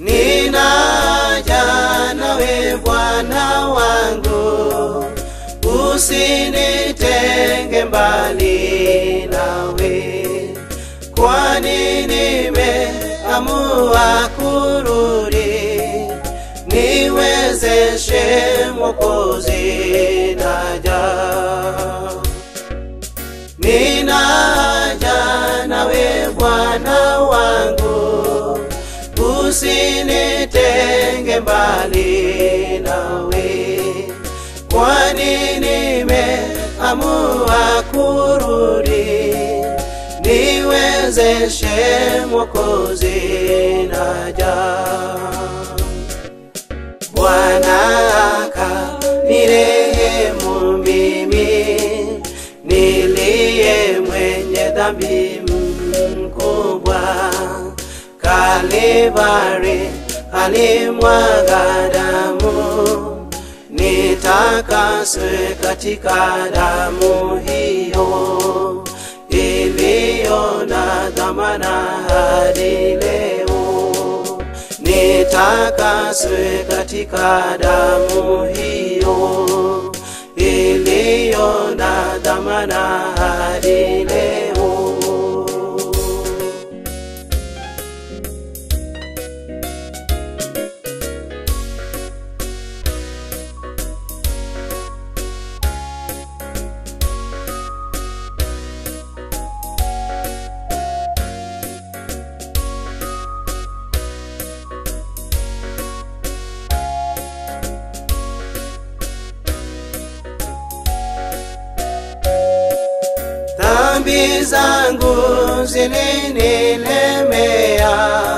ninaja nawe Bwana wangu, usinitenge mbali nawe, kwani nimeamua kurudi, niwezeshe Mwokozi, naja ninaja nawe Bwana wangu, usinitenge mbali nawe, kwani nimeamua kurudi, niwezeshe Mwokozi, naja Bwana akanirehemu mimi niliye mwenye dhambi mkubwa. Kalvari alimwaga damu, nitakaswe katika damu hiyo iliyo na dhamana hadi leo nitakaswe katika damu hiyo iliyo na dhamana hadi leo. dhambi zangu zilinilemea,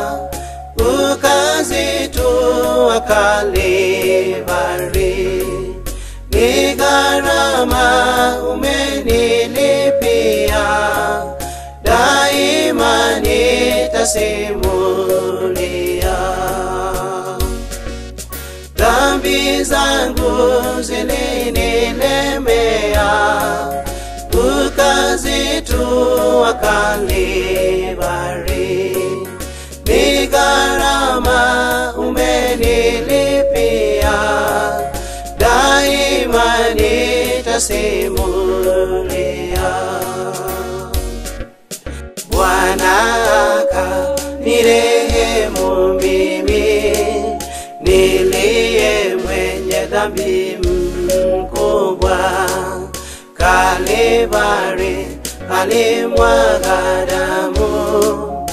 ukazitua Kalvari, ni gharama umenilipia, daima nitasimulia dhambi zangu zilinilemea, ukazitua Kalvari, ni gharama umenilipia, daima nitasimulia. Bwana akanirehemu mimi niliye mwenye dhambi mkubwa. Kalvari alimwaga damu,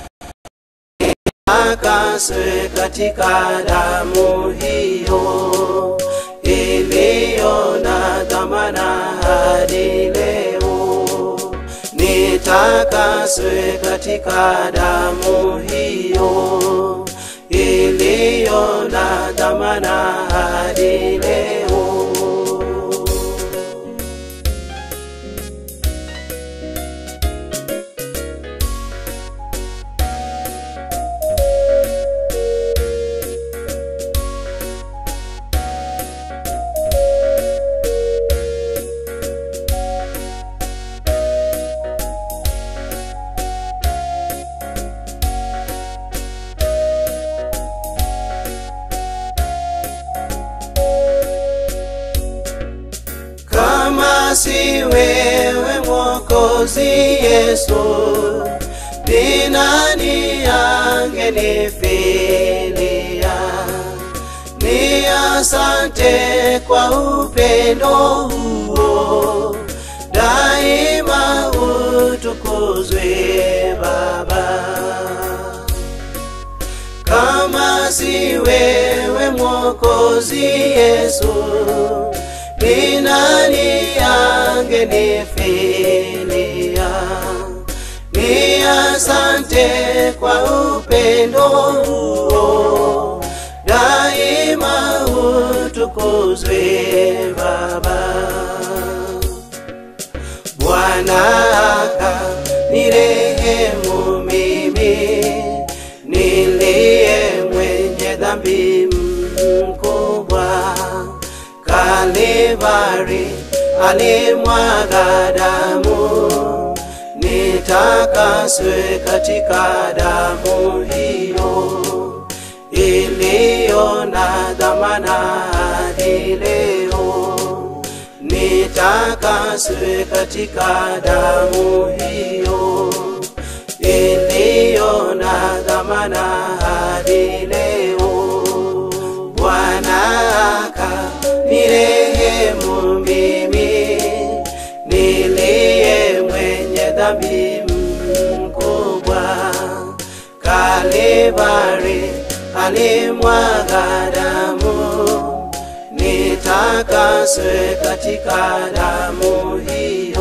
akaswe katika damu hiyo iliyo na dhamana hadi leo nitakaswe katika damu hiyo iliyo na dhamana hadi leo. kama si wewe Mwokozi Yesu, ni nani angenifilia? Ni asante kwa upendo huo, daima utukuzwe Baba kama si wewe Mwokozi Yesu, ni nani angenifilia? Ni asante kwa upendo huo, daima utukuzwe Baba. Bwana akanirehemu mimi niliye mwenye dhambi mkubwa. Kalvari alimwaga damu, nitakaswe katika damu hiyo Bwana hadi leo, nitakaswe katika damu hiyo iliyo na dhamana hadi leo. Bwana akanirehemu mimi niliye mwenye dhambi mkubwa. Kalvari alimwaga damu, nitakaswe katika damu hiyo.